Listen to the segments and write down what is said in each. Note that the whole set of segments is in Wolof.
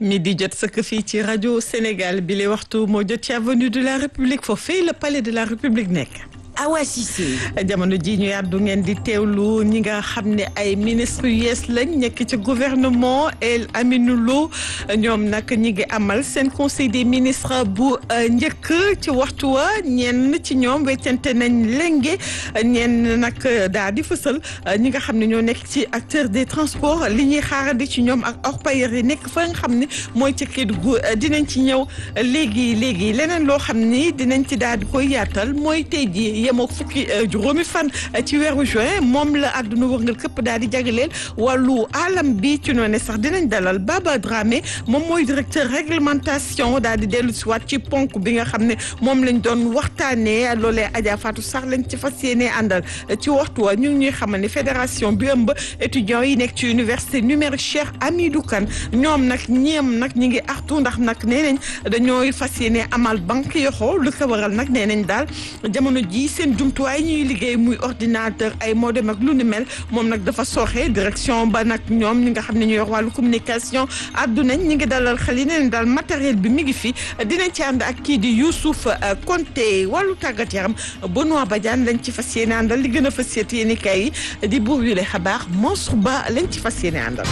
mi di jot sëkk fii ci rajo Sénégal bi le waxtu moo jot ci avenue de la République foofee le palais de la République nekk. Awa Cissé. jamono ji ñu yàddu ngeen di teewlu ñi nga xam ne ay ministre yu yees lañ nekk ci gouvernement El Aminou Lo ñoom nag ñi ngi amal seen conseil des ministres bu njëkk ci waxtu wa ñenn ci ñoom weccante nañ lenge ñenn nag daal di fësal ñi nga xam ne ñoo nekk ci acteur des transports li ñuy xaarandi ci ñoom ak orpailleurs yi nekk fa nga xam ne mooy ci Kédougou dinañ ci ñëw léegi léegi leneen loo xam ni dinañ ci daal di koy yaatal mooy tey jii yemoo fukki juróomi fan ci weeru juin moom la àdduna wërngal këpp daal di jagleel wàllu alam bi ci noonu sax dinañ dalal Baba Dramé moom mooy directeur réglementation daal di dellu si waat ci ponk bi nga xam ne moom lañ doon waxtaanee loolee Adja Fatou sax lañ ci fas yéenee àndal ci waxtu wa ñu ngi ñuy xamal ne fédération bi ëmb étudiants yi nekk ci université numérique Cheikh Hamidou Kane ñoom nag ñeem nag ñi ngi artu ndax nag nee nañ dañooy fas yéenee amal banque yoxoo lu ko waral nag nee nañ daal jamono ji seen jumtuwaay ñuy liggéey muy ordinateur ay modem ak lu ni mel moom nag dafa sooxe direction ba nag ñoom ñi nga xam ne ñu yor wàllu communication addu nañ ñi ngi dalal xel yi ne daal matériel bi mi ngi fi dinañ ci ànd ak kii di Youssouf Konté wàllu tàggat yaram Benoît Badiane lañ ci fas yéene àndal li gën a fas yéene kay di buur yu le xabaar Mansour Ba lañ ci fas yéene àndal.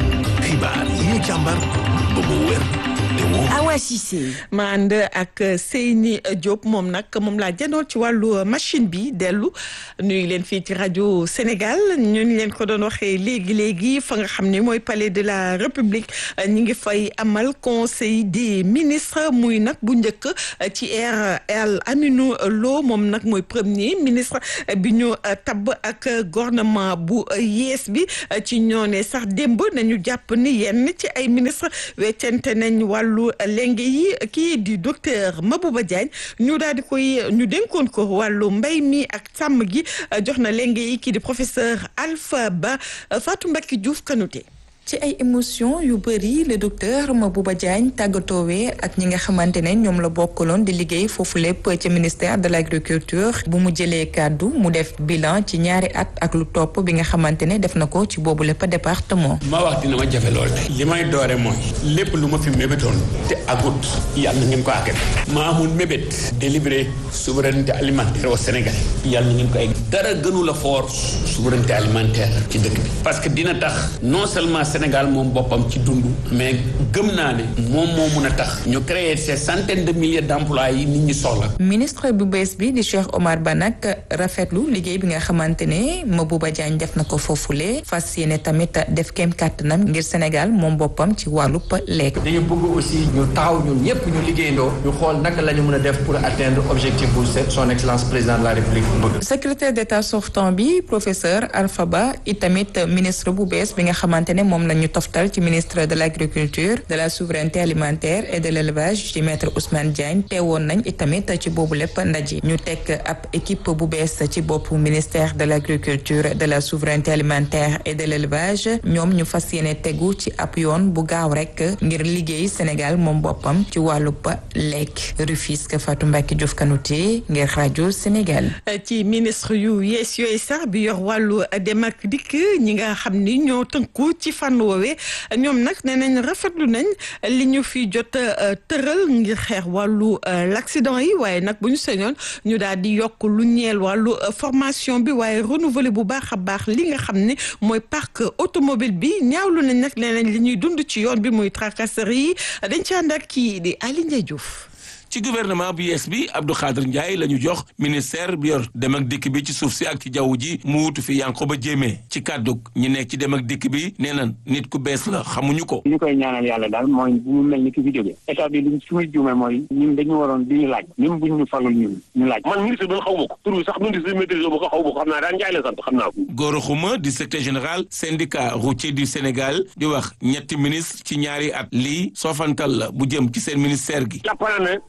xibaar yi ñu càmbar ba mu wér te wóor. Awa Cissé. ma ànd ak Seyni Diop moom nag moom laa jëndoon ci wàllu machine bi dellu nuyu leen fii ci rajo Sénégal ñu ngi leen ko doon waxee léegi léegi fa nga xam ne mooy palais de la République ñi ngi fay amal conseil des ministres muy nag bu njëkk ci air El Aminou Lo moom nag mooy premier ministre bi ñu tabb ak gouvernement bu yees bi ci ñoone sax démb nañu jàpp ni yenn ci ay ministre weccante nañ wàllu lenge yi kii di docteur Mabouba Diagne ñu daal di koy ñu dénkoon ko wàllu mbay mi ak sàmm gi jox na lenge yi kii di professeur Alpha Ba Fatou Mbacke Diouf Kanouté ci ay émotion yu bëri le docteur Mabouba Diagne tàggatoowee ak ñi nga xamante ne ñoom la bokkaloon di liggéey foofu lépp ci ministère de l' agriculture bu mu jëlee kàddu mu def bilan ci ñaari at ak lu topp bi nga xamante ne def na ko ci boobu lépp département. ma wax dina ma jafe lool tey li may doore mooy lépp lu ma fi mébétoon te agut yàlla na ngeen ko àggale ma amoon mébét délivrer souveraineté alimentaire au Sénégal yàlla na ngeen ko egg dara gënu la fort souveraineté alimentaire ci dëkk bi parce que dina tax non seulement Sénégal moom boppam ci dund mais gëm naa ne moom moo mun a tax ñu créer ces centaines de milliers d' emplois yi nit ñi soxla. ministre bu bees bi di Cheikh Omar Ba nag rafetlu liggéey bi nga xamante ne Mabouba Diagne def na ko foofule fas yéene tamit def kem kàttanam ngir Sénégal moom boppam ci wàllub lekk. dañu bëgg aussi ñu taxaw ñun ñëpp ñu liggéeyandoo ñu xool naka la ñu mën a def pour atteindre objectif bu son excellence président de la république bëgg. secrétaire d' état sortant bi professeur Alpha Ba itamit ministre bu bees bi nga xamante ne moom la ñu toftal ci ministre de l' agriculture de la souveraineté alimentaire et de l' élevage ci maître Ousmane Diagne teewoon nañ itamit ci boobu lépp ndaje ñu teg ab équipe bu bees ci boppu ministère de l' agriculture de la souveraineté alimentaire et de l' élevage ñoom ñu fas yéene tegu ci ab yoon bu gaaw rek ngir liggéey Sénégal moom boppam ci wàllub lekk Rufisque Fatou Mbacke Diouf Kanouté ngir rajo Sénégal. ci ministre yu yees yooyu sax bi yor wàllu dem ak dikk ñi nga xam ni ñoo tënku ci fànn woowee ñoom nag nee nañ rafetlu nañ li ñu fi jot tëral ngir xeex wàllu l' accident yi waaye nag bu ñu sañoon ñu daal di yokk lu ñeel wàllu formation bi waaye renouveler bu baax a baax li nga xam ne mooy parc automobile bi ñaawlu nañ nag nee nañ li ñuy dund ci yoon bi muy tracasserie yi dañ ci ànd ak kii di Aly Ndiaye Diouf ci gouvernement bu yees bi Abdou Khadir Ndiaye la ñu jox ministère bi yor dem ak dikk bi ci suuf si ak ci jaww ji mu wutu fi Yankhoba Diémé ci kàddug ñi nekk ci dem ak dikk bi nee na nit ku bees la xamuñu ko. ñu koy ñaanal yàlla daal mooy bu mu mel ni ki fi jógee état bi liñ su muy juume mooy ñun dañu waroon di ñu laaj même buñ ñu falul ñun ñu laaj man ministre bi xaw ma ko tur bi sax ministre bi maîtrise ma ko xaw ma ko xam naa daan Ndiaye la sant xam naa ko. Gora Khouma di secrétaire général syndicat routier du Sénégal di wax ñetti ministre ci ñaari at lii soofantal la bu jëm ci seen ministère gi. jàpp naa ne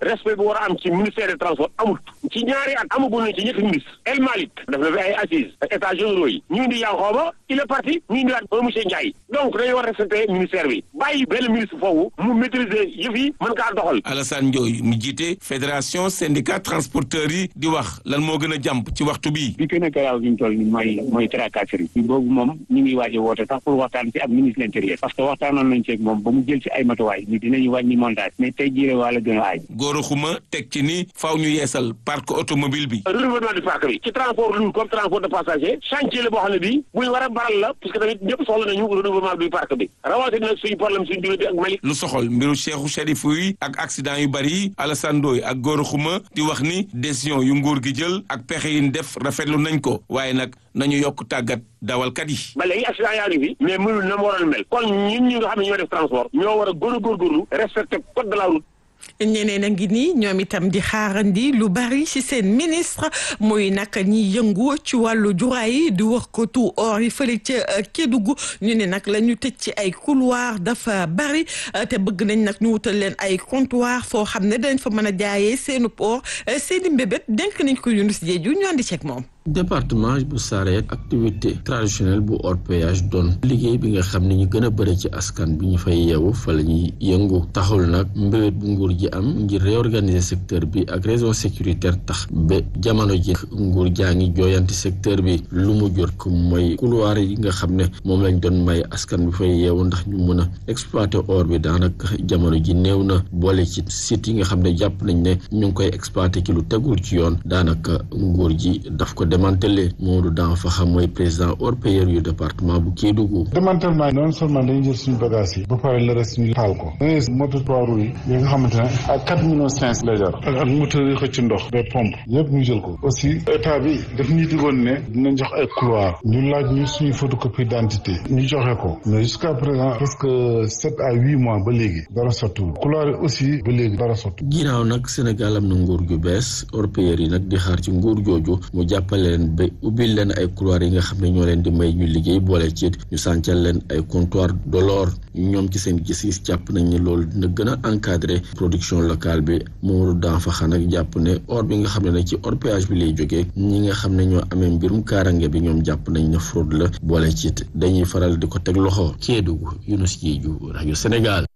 respect bu war a am ci ministère des transports amut ci ñaari at amagul nañ ci ñetti ministre El Malick def na fi ay assises états généraux yi ñu indi Yankhoba il est parti ñu indiwaat un monsieur Ndiaye donc dañu war a respecter ministère bi bàyyi benn ministre foofu mu maîtriser yëf yi mën kaa doxal Alassane Ndioye mu jiite fédération syndicat transporteurs yi di wax lan moo gën a jàmp ci waxtu bi bi gën a garaaw bi ñu toll ni mooy mooy tracasserie bi boobu moom ñu ngi waaj a woote sax pour waxtaan ci ak ministre l'intérieur parce que waxtaanoon nañ ci ak moom ba mu jël ci ay matuwaay ni dinañu wàññi montage mais tey jii wala gën a aaj góor xuma teg ci ni faaw ñu yeesal parc automobile bi renouvellement du parc bi ci transport lourd comme transport de passager chantier la boo xam ne bii buñ war a baral la parce que tamit ñëpp soxla nañu renouvellement du parc bi rawatina nag suñu problème suñu diggante ak Mali lu soxol mbiru Cheikhou Chérif yi ak accident yu bari yi Alassane Ndoye ak góor xuma di wax ni décision yu nguur gi jël ak pexe yi ñu def rafetlu nañ ko waaye nag nañu yokk tàggat dawalkat yi ba léegi accident yaa ngi fi mais mënul na mu waroon mel kon ñun ñi nga xam ne ñoo def transport ñoo war a gën a góorgóorlu respecté code de la route ñeneen a ngi nii ñoom itam di xaarandi lu bari ci seen ministre muy nag ñi yëngu ci wàllu juraay yi di wax ko tout or yi fële ca Kédougou ñu ne nag la ñu tëj ci ay couloir dafa bari te bëgg nañ nag ñu wutal leen ay comptoir foo xam ne dañ fa mën a jaayee seenu or seeni mbébét dénk nañ ko Younous Diédhiou ñu andi ceeg moom. département bu Sarène activité traditionnelle bu orpaillage doon liggéey bi nga xam ne ñu gën a bëri ci askan bi ñu fay yeewu fa la ñuy yëngu taxul nag mbébét bu nguur ji am ngir réorganiser secteur bi ak raison sécuritaire tax ba jamono ji nguur jaa ngi jooyanti secteur bi lu mu jur ko mooy couloir yi nga xam ne moom lañ doon may askan bi fay yeewu ndax ñu mën a exploiter or bi daanaka jamono ji néew na boole ci site yi nga xam ne jàpp nañ ne ñu ngi koy exploiter ci lu tegul ci yoon daanaka nguur ji daf ko démantelé Modou Dan fa xam mooy président orpailleur yu département bu Kédougou. démantèlement non seulement dañuy jël suñu bagage yi ba pare le reste ñu taal ko da ngay moto trois roues yi yi nga xamante ne ak quatre millions cinq lay jar ak ak moteur yi xëcc ndox des pompes yëpp ñu jël ko aussi état bi daf ñuy digoon ne dinañ jox ay couloir ñu laaj ñu suñu photocopie d'identité ñu joxe ko mais jusqu'à présent presque sept à huit mois ba léegi dara sottiwul couloir yi aussi ba léegi dara sottiwul. ginnaaw nag Sénégal am na nguur gu bees orpailleurs yi nag di xaar ci nguur jooju mu jàppale leen ba ubbil leen ay couloir yi nga xam ne ñoo leen di may ñu liggéey boole ci ñu sàncal leen ay comptoir de l'or ñoom ci seen gis-gis jàpp nañ ne loolu dina gën a encadrer production locale bi Mamadou Danfaxa nag jàpp ne or bi nga xam ne nag ci orpaillage bi lay jógee ñi nga xam ne ñoo amee mbirum kaarange bi ñoom jàpp nañ ne fraude la boole ci dañuy faral di ko teg loxo Kédougou Younous Diédhiou rajo Sénégal.